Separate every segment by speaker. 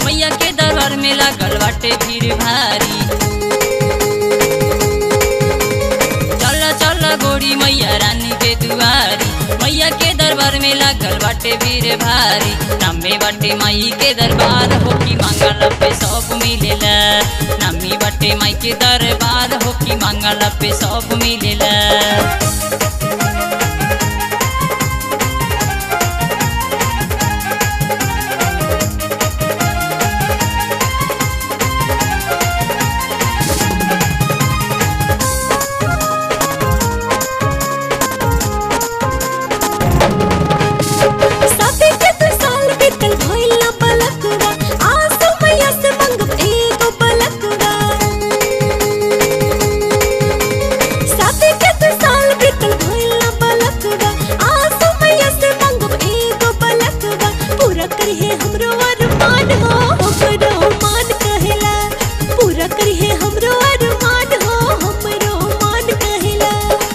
Speaker 1: मैया के दरबार में लागल बाटे भीड़ भारी चल चल गोरी मैया रानी के दुआरी मैया के दरबार में लागल बाटे भीड़ भारी नामे बाटे माई के दरबार हो की मांगल पे सब मिलेला नामी बाटे माई के दरबार हो की मांगल पे सब मिलेला
Speaker 2: साथे के तू साल बीतल भइल ना पलकवा आसो मैया से मंगब एगो पलकवा साथे के तू साल बीतल भइल ना पलकवा आसो मैया से मंगब एगो पलकवा पूरा करिहे हमरो अरमान हो हमरो मान कहेला पूरा करिहे हमरो अरमान हो हमरो मान कहेला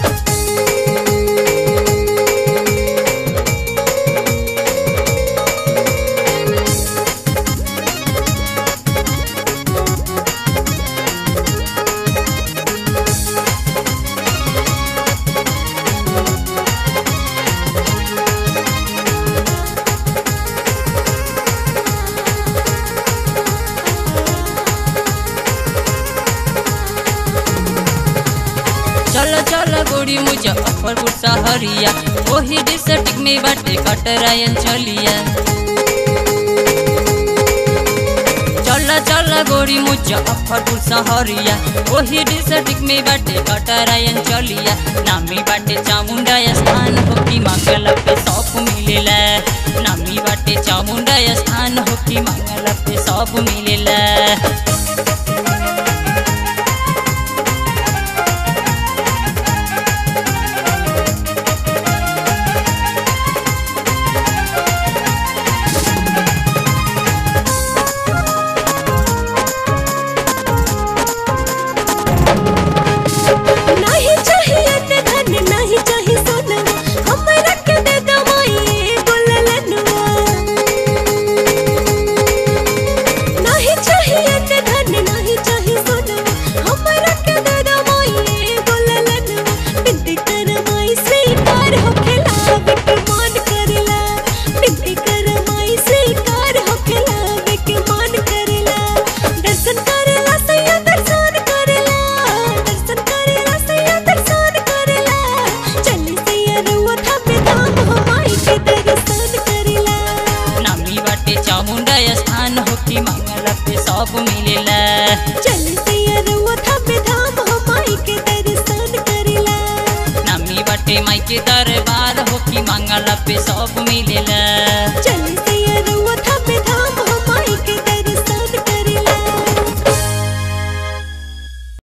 Speaker 1: चल चल गोरी मुजफ्फरपुर सहरिया ओही डिस्ट्रिक्ट में बाटे कटरायन चलिया चल चल गोरी मुजफ्फरपुर सहरिया ओही डिस्ट्रिक्ट में बाटे कटरायन चलिया नामी बाटे चामुंडा स्थान हो की मंगल पे सब मिलेला नामी बाटे चामुंडा स्थान हो की मंगल पे सब मिलेला
Speaker 2: नहीं चाहिए न धन नहीं चाहिए सोनवा हमरा के दे दवाई एगो ललनवा नहीं चाहिए न धन नहीं चाहिए सोनवा हमरा के दे दवाई एगो ललनवा बिनती करमाई स्वीकार होखेला बिक मान करेला बिनती करमाई स्वीकार होखेला बिक मान करेला दर्शन करेला सैया दर्शन करेला दर्शन करेला सैया दर्शन करेला चली सैया रुआ थामे धाम हो माई के दर्शन करेला
Speaker 1: नामी बाटे चामुंडा स्थान हो की मंगल पे सब मिलेला
Speaker 2: चली सैया रुआ थामे धाम हो माई के दर्शन करेला
Speaker 1: नामी बाटे माई के दरबार हो की मंगल पे सब मिलेला
Speaker 2: चल